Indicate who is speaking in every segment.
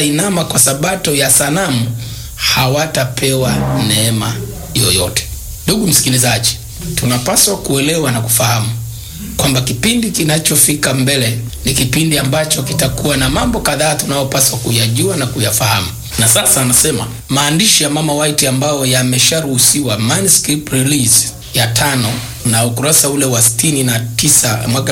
Speaker 1: hawatainama kwa sabato ya sanamu hawatapewa neema yoyote. Ndugu msikilizaji, tunapaswa kuelewa na kufahamu kwamba kipindi kinachofika mbele ni kipindi ambacho kitakuwa na mambo kadhaa tunayopaswa kuyajua na kuyafahamu. Na sasa anasema maandishi ya Mama White ambayo yamesharuhusiwa manuscript release ya tano na ukurasa ule wa sitini na tisa mwaka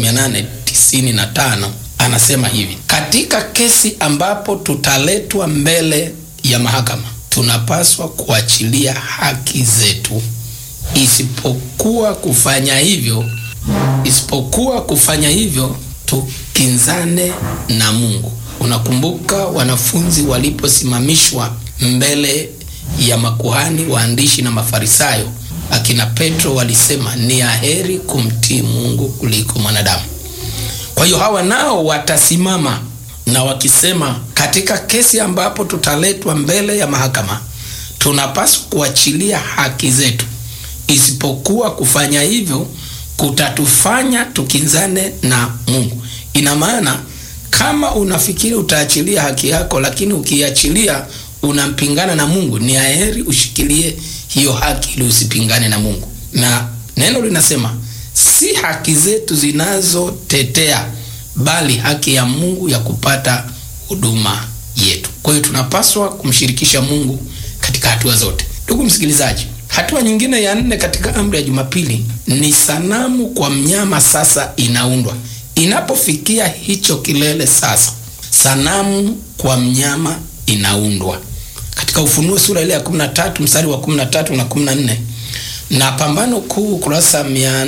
Speaker 1: 1895 anasema hivi: katika kesi ambapo tutaletwa mbele ya mahakama, tunapaswa kuachilia haki zetu, isipokuwa kufanya hivyo isipokuwa kufanya hivyo tukinzane na Mungu. Unakumbuka wanafunzi waliposimamishwa mbele ya makuhani, waandishi na Mafarisayo, akina Petro walisema ni aheri kumtii Mungu kuliko mwanadamu. Kwa hiyo hawa nao watasimama na wakisema, katika kesi ambapo tutaletwa mbele ya mahakama, tunapaswa kuachilia haki zetu, isipokuwa kufanya hivyo kutatufanya tukinzane na Mungu. Ina maana kama unafikiri utaachilia haki yako, lakini ukiachilia unampingana na Mungu, ni aheri ushikilie hiyo haki ili usipingane na Mungu. Na neno linasema si haki zetu zinazotetea, bali haki ya Mungu ya kupata huduma yetu. Kwa hiyo tunapaswa kumshirikisha Mungu katika hatua zote. Ndugu msikilizaji, Hatua nyingine ya nne katika amri ya Jumapili ni sanamu kwa mnyama sasa inaundwa. Inapofikia hicho kilele sasa, sanamu kwa mnyama inaundwa katika Ufunuo sura ile ya 13 mstari wa 13 na 14 na Pambano Kuu kurasa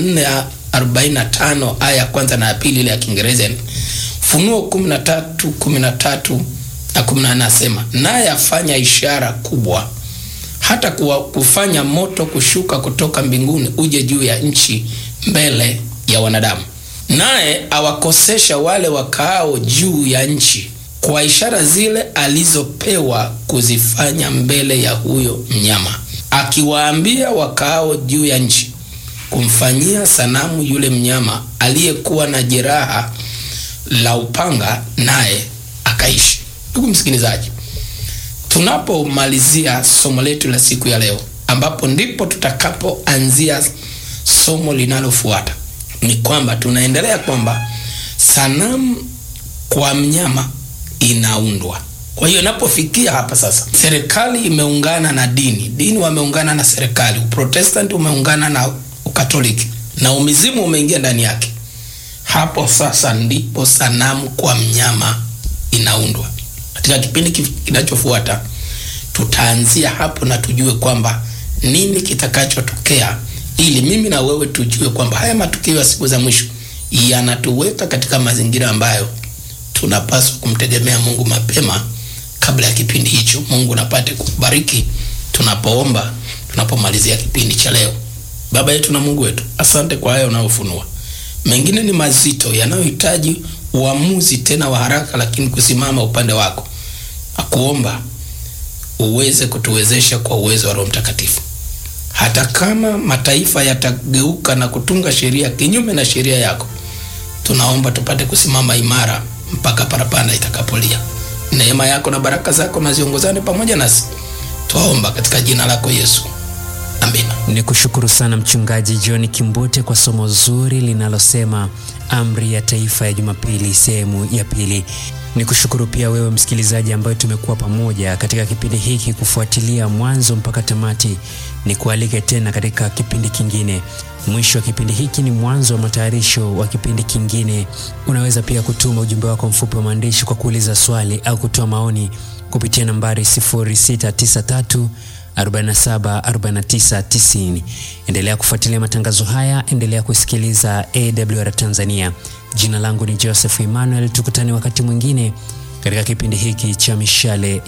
Speaker 1: 445 aya ya kwanza na ya pili ile ya Kiingereza. Ufunuo 13 13 na 14 nasema, naye afanya ishara kubwa hata kuwa kufanya moto kushuka kutoka mbinguni uje juu ya nchi mbele ya wanadamu, naye awakosesha wale wakaao juu ya nchi kwa ishara zile alizopewa kuzifanya mbele ya huyo mnyama, akiwaambia wakaao juu ya nchi kumfanyia sanamu yule mnyama aliyekuwa na jeraha la upanga, naye akaishi. Ndugu msikilizaji, tunapomalizia somo letu la siku ya leo, ambapo ndipo tutakapoanzia somo linalofuata, ni kwamba tunaendelea kwamba sanamu kwa mnyama inaundwa. Kwa hiyo inapofikia hapa sasa, serikali imeungana na dini, dini wameungana na serikali, Uprotestanti umeungana na Ukatoliki na umizimu umeingia ndani yake. Hapo sasa ndipo sanamu kwa mnyama inaundwa. Katika kipindi kinachofuata tutaanzia hapo na tujue kwamba nini kitakachotokea, ili mimi na wewe tujue kwamba haya matukio ya siku za mwisho yanatuweka katika mazingira ambayo tunapaswa kumtegemea Mungu mapema kabla ya kipindi hicho. Mungu napate kubariki tunapoomba, tunapomalizia kipindi cha leo. Baba yetu na Mungu wetu, asante kwa haya unayofunua. Mengine ni mazito yanayohitaji uamuzi tena wa haraka, lakini kusimama upande wako, akuomba uweze kutuwezesha kwa uwezo wa Roho Mtakatifu. Hata kama mataifa yatageuka na kutunga sheria kinyume na sheria yako, tunaomba tupate kusimama imara mpaka parapanda itakapolia. Neema yako na baraka zako na ziongozane pamoja nasi, twaomba katika jina lako Yesu, amina.
Speaker 2: Ni kushukuru sana Mchungaji John Kimbute kwa somo zuri linalosema amri ya taifa ya Jumapili sehemu ya pili. Ni kushukuru pia wewe msikilizaji ambaye tumekuwa pamoja katika kipindi hiki kufuatilia mwanzo mpaka tamati. Ni kualike tena katika kipindi kingine. Mwisho wa kipindi hiki ni mwanzo wa matayarisho wa kipindi kingine. Unaweza pia kutuma ujumbe wako mfupi wa maandishi kwa kuuliza swali au kutoa maoni kupitia nambari 0693 47 49 90. Endelea kufuatilia matangazo haya, endelea kusikiliza AWR Tanzania. Jina langu ni Joseph Emmanuel, tukutane wakati mwingine katika kipindi hiki cha mishale